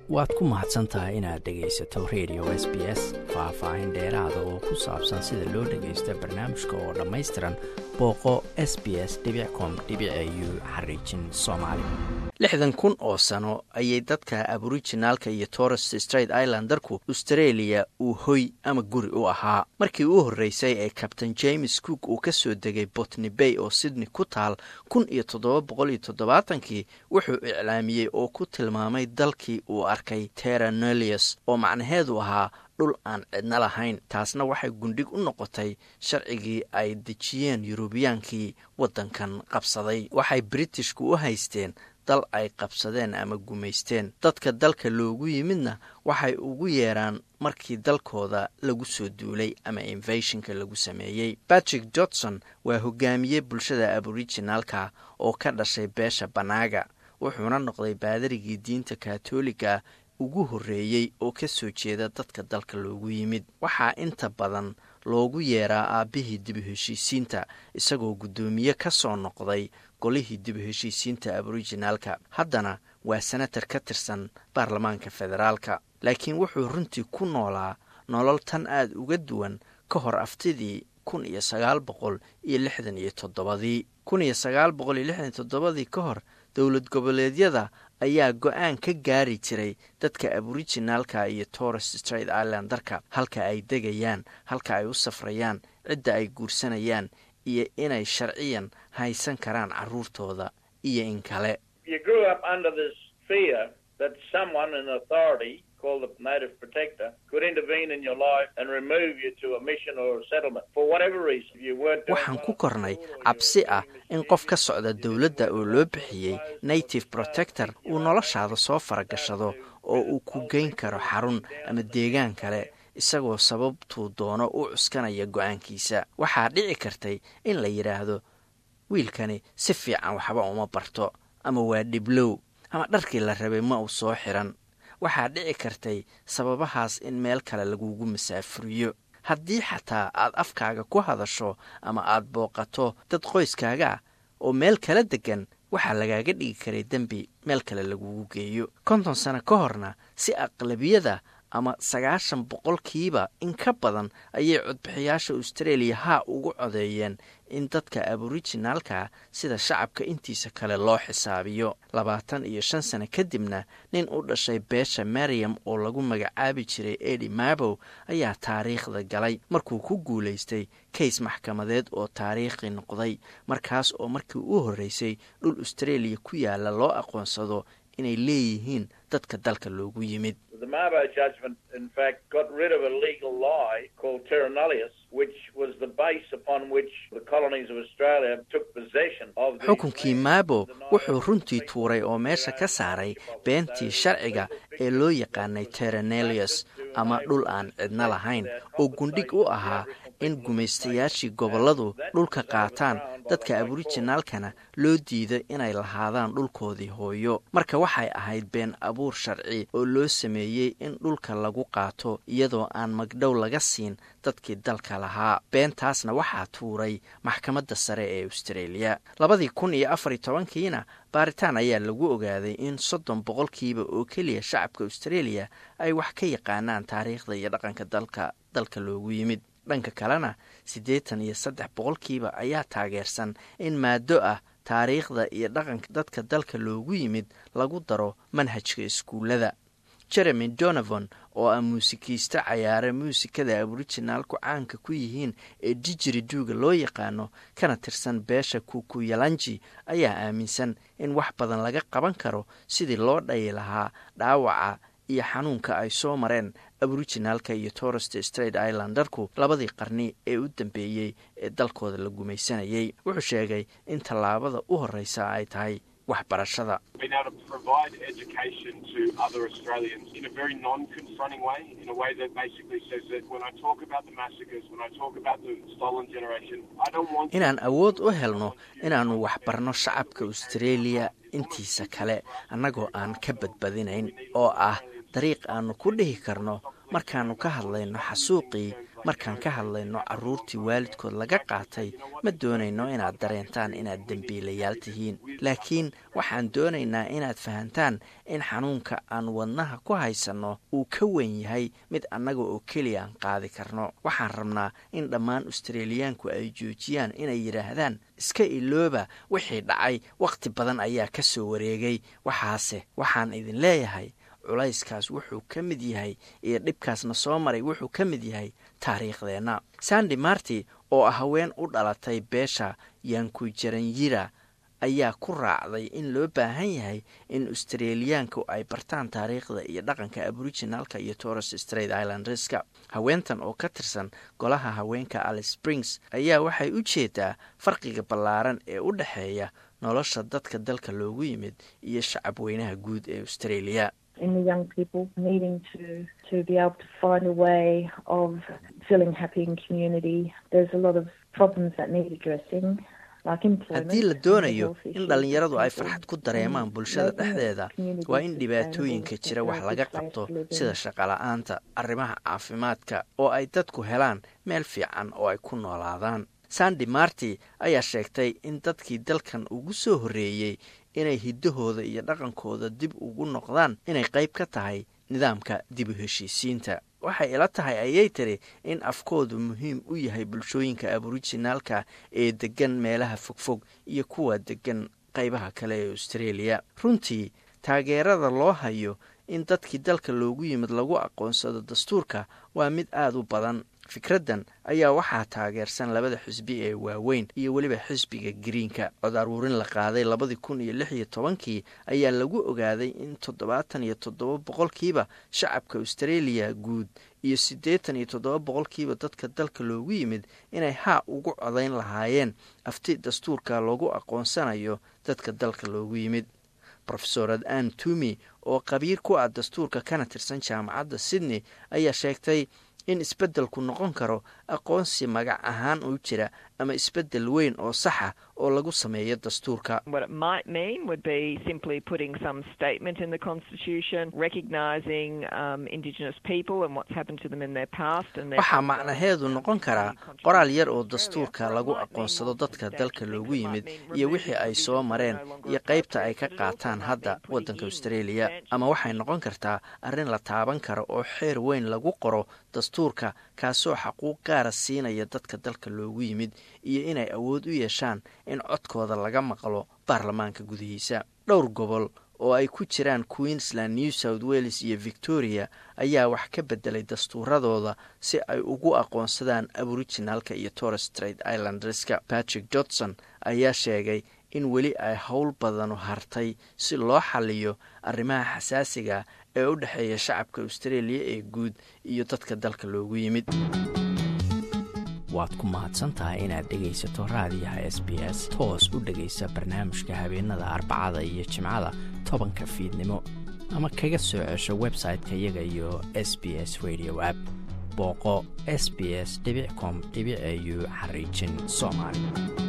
waad ku mahadsan tahay inaad dhegaysato radio s b s faah-faahin dheeraada oo ku saabsan sida loo dhagaysto barnaamijka oo dhammaystiran booqo s b s com u xariijin soomaali lixdan kun oo sano ayay dadka aborijinaalka iyo torres straight islandarku australia uu hoy ama guri u ahaa markii u horreysay ee kabtain james cook uu ka soo degay botni bay oo sydney ku taal kun iyo toddoba boqol iyo toddobaatankii wuxuu iclaamiyey oo ku tilmaamay dalkii uu arkay terranelius oo macnaheedu ahaa dhul aan cidno lahayn taasna waxay gundhig u noqotay sharcigii ay dejiyeen yuruubiyaankii waddankan qabsaday waxay britishku u haysteen dal ay qabsadeen ama gumaysteen dadka dalka loogu yimidna waxay ugu yeeraan markii dalkooda lagu soo duulay ama invashonka lagu sameeyey patrick johnson waa hogaamiye bulshada aborijinaalka oo ka dhashay beesha banaaga wuxuuna noqday baadarigii diinta katoliga ugu horreeyey oo ka soo jeeda dadka dalka loogu yimid waxaa inta badan loogu yeeraa aabbihii dibu heshiisiinta isagoo guddoomiye ka soo noqday golihii dibu heshiisiinta aborijinaalka haddana waa senatar ka tirsan baarlamaanka federaalka laakiin wuxuu runtii ku noolaa nolol tan aad uga duwan ka hor aftidii kun iyo sagaal boqol iyo lixdan iyo toddobadii kun iyo sagaal boqol iyo lixdan iyo toddobadii ka hor dowlad goboleedyada ayaa go-aan ka gaari jiray dadka aborijinaalka iyo torres straight islandarka halka ay degayaan halka ay u safrayaan cidda ay guursanayaan iyo inay sharciyan haysan karaan carruurtooda iyo in kale waxaan ku kornay cabsi ah in qof ka socda dowladda oo loo bixiyey native protector uu noloshaada soo faragashado oo uu ku geyn karo xarun ama deegaan kale isagoo sababtuu doono u cuskanaya go-aankiisa waxaa dhici kartay in la yidhaahdo wiilkani si fiican waxba uma barto ama waa dhiblow ama dharkii la rabay ma uu soo xiran waxaa dhici kartay sababahaas in meel kale lagugu masaafuriyo haddii xataa aad afkaaga ku hadasho ama aad booqato dad qoyskaaga ah oo meel kala degan waxaa lagaaga dhigi karay dembi meel kale lagugu geeyo konton sano ka horna si aqlabiyada ama sagaashan boqolkiiba in ka badan ayay codbixiyaasha australia haa ugu codeeyeen in dadka aborijinaalka sida shacabka intiisa kale loo xisaabiyo labaatan iyo shan sano kadibna nin u dhashay beesha mariam oo lagu magacaabi jiray edi mabow ayaa taariikhda galay markuu ku guulaystay kays maxkamadeed oo taariikhi noqday markaas oo markii u horreysay dhul australia ku yaala loo aqoonsado inay leeyihiin dadka dalka loogu yimid xukunkii maabo wuxuu runtii tuuray oo meesha ka saaray beentii sharciga ee loo yaqaanay terranelius ama dhul aan cidno lahayn oo gundhig u ahaa in gumaystayaashii gobolladu dhulka qaataan dadka aborijinaalkana loo diido inay lahaadaan dhulkoodii hooyo marka waxay ahayd been abuur sharci oo loo sameeyey in dhulka lagu qaato iyadoo aan magdhow laga siin dadkii dalka lahaa beentaasna waxaa tuuray maxkamadda sare ee australia labadii kun iyo afar iyo tobankiina baaritaan ayaa lagu ogaaday in soddon boqolkiiba oo keliya shacabka australia ay wax ka yaqaanaan taariikhda iyo dhaqanka dalka dalka loogu yimid dhanka kalena siddeetan iyo saddex boqolkiiba ayaa taageersan in maado ah taariikhda iyo dhaqanka dadka dalka loogu yimid lagu daro manhajka iskuullada jeremy donovan oo ah muusikiista cayaare muusikada aborijinaalku caanka ku yihiin ee dijiri duuga loo yaqaano kana tirsan beesha kukuyalanji ayaa aaminsan in wax badan laga qaban karo sidii loo dhayi lahaa dhaawaca iyo xanuunka ay soo mareen aborijinaalka iyo torrest straight islandarku labadii qarni ee u dambeeyey ee dalkooda la gumaysanayay wuxuu sheegay in tallaabada u horreysa ay tahay waxbarashada inaan awood u helno inaannu waxbarno shacabka australia intiisa kale annagoo aan ka badbadinayn oo ah dariiq aannu ku dhihi karno markaannu ka hadlayno xasuuqii markaan ka hadlayno carruurtii waalidkood laga qaatay ma doonayno inaad dareentaan inaad dembiilayaal tihiin laakiin waxaan doonaynaa inaad fahantaan in xanuunka aan wadnaha ku haysanno uu ka weyn yahay mid annaga oo keliya aan qaadi karno waxaan rabnaa in dhammaan australiyaanku ay joojiyaan inay yidhaahdaan iska ilooba wixii dhacay wakhti badan ayaa ka soo wareegay waxaase waxaan idin leeyahay culayskaas wuxuu ka mid yahay iyo dhibkaasna soo maray wuxuu ka mid yahay taariikhdeenna sandi marti oo ah haween u dhalatay beesha yankujaranyira ayaa ku raacday in loo baahan yahay in australiyaanku ay bartaan taariikhda iyo dhaqanka aboriginalka iyo torres straight islandreska haweentan oo ka tirsan golaha haweenka alice springs ayaa waxay u jeedaa farqiga ballaaran ee u dhexeeya nolosha dadka dalka loogu yimid iyo shacab weynaha guud ee australia in the young people needing to to be able to find a way of feeling happy in community. There's a lot of problems that need addressing. haddii la doonayo in dhallinyaradu ay farxad ku dareemaan bulshada dhexdeeda waa in dhibaatooyinka jira wax laga qabto sida shaqala-aanta arrimaha caafimaadka oo ay dadku helaan meel fiican oo ay ku noolaadaan sandi marti ayaa sheegtay in dadkii dalkan ugu soo horreeyey inay hiddahooda iyo dhaqankooda dib ugu noqdaan inay qayb ka tahay nidaamka dib u heshiisiinta waxay ila tahay ayay tiri in afkoodu muhiim u yahay bulshooyinka aboriginaalka ee deggan meelaha fogfog iyo kuwa deggan qaybaha kale ee australia runtii taageerada loo hayo in dadkii dalka loogu yimid lagu aqoonsado dastuurka waa mid aada u badan fikraddan ayaa waxaa taageersan labada xisbi ee waaweyn iyo weliba xisbiga greenka cod aruurin la qaaday labadii kun iyo lix iyo tobankii ayaa lagu ogaaday in toddobaatan iyo toddoba boqolkiiba shacabka australia guud iyo siddeetan iyo toddoba boqolkiiba dadka dalka loogu yimid inay haa ugu codayn lahaayeen afti dastuurka loogu aqoonsanayo dadka dalka loogu yimid rofesorad ann tumi oo qabiir ku ah dastuurka kana tirsan jaamacadda sydney ayaa sheegtay in isbeddelku noqon karo aqoonsi magac ahaan u jira ama isbeddel weyn oo saxa oo lagu sameeyo dastuurka waxaa macnaheedu noqon karaa qoraal yar oo dastuurka lagu aqoonsado dadka dalka loogu yimid iyo wixii ay soo mareen iyo qaybta ay ka qaataan hadda waddanka australia ama waxay noqon kartaa arrin la taaban karo oo xeer weyn lagu qoro dastuurka kaasoo xaquuq gaara siinaya dadka dalka loogu yimid iyo inay awood u yeeshaan in codkooda laga maqlo baarlamaanka gudihiisa dhowr gobol oo ay ku jiraan queensland new south wales iyo victoria ayaa wax ka bedelay dastuuradooda si ay ugu aqoonsadaan aboriginalka iyo torres straight islandreska patrick johnson ayaa sheegay in weli ay howl badanu hartay si loo xaliyo arrimaha xasaasiga ee u dhexeeya shacabka australia ee guud iyo dadka dalka loogu yimid waad ku mahadsantahay inaad dhegaysato raadiyaha s b s toos u dhegaysa barnaamijka habeenada arbacada iyo jimcada tobanka fiidnimo ama kaga soo cesho website-ka iyaga iyo s b s radio app booqo s b s com au xariijin soomaali